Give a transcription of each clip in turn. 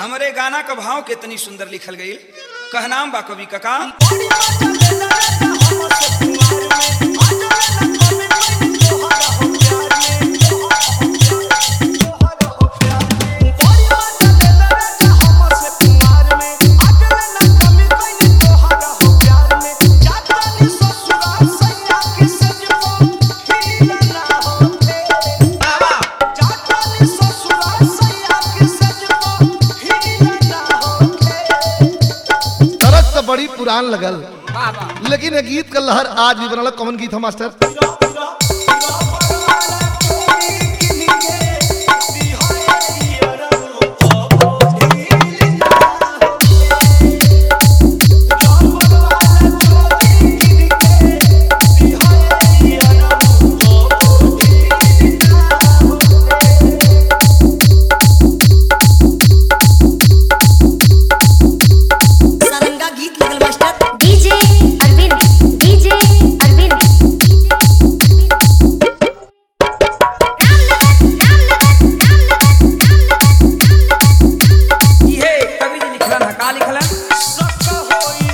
हमरे गाना का भाव कितनी सुंदर लिखल गई कहनाम बा कवि कका तरस तो बड़ी पुरान लगल लेकिन ये गीत का लहर आज भी बनल कौन गीत है मास्टर सारंगा गीत लगल master DJ Arvind DJ Arvind ये कवि जी लिखलन है का लिखलन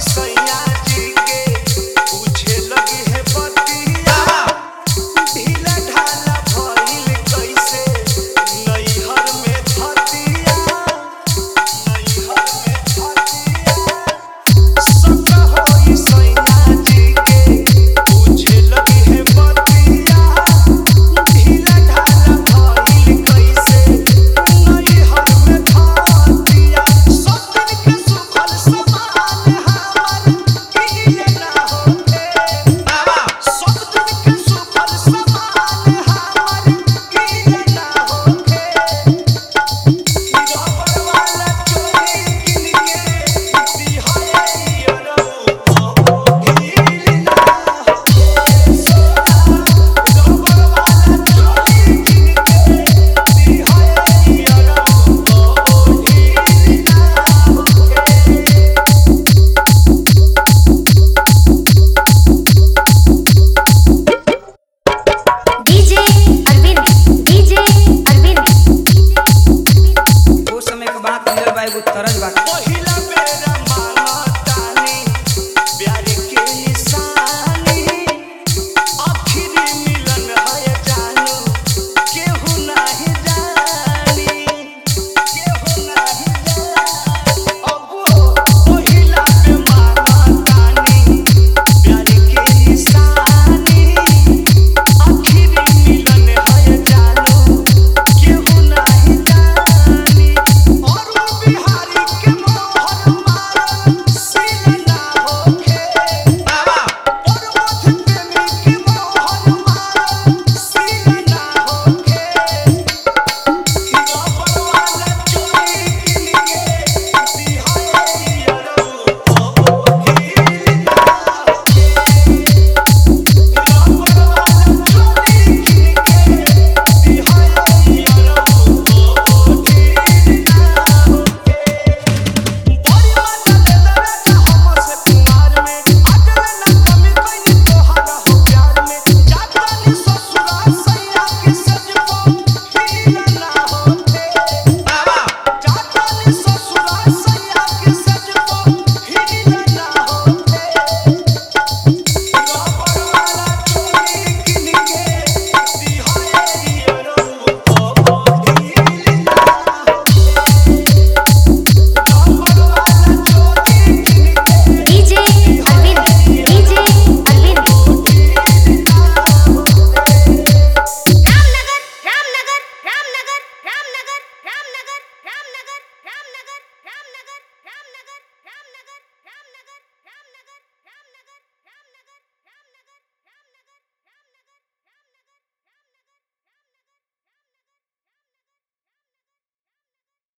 डीजे अरविंद डीजे अरविंद वो समय के बात मिलल बा एगो तरज बा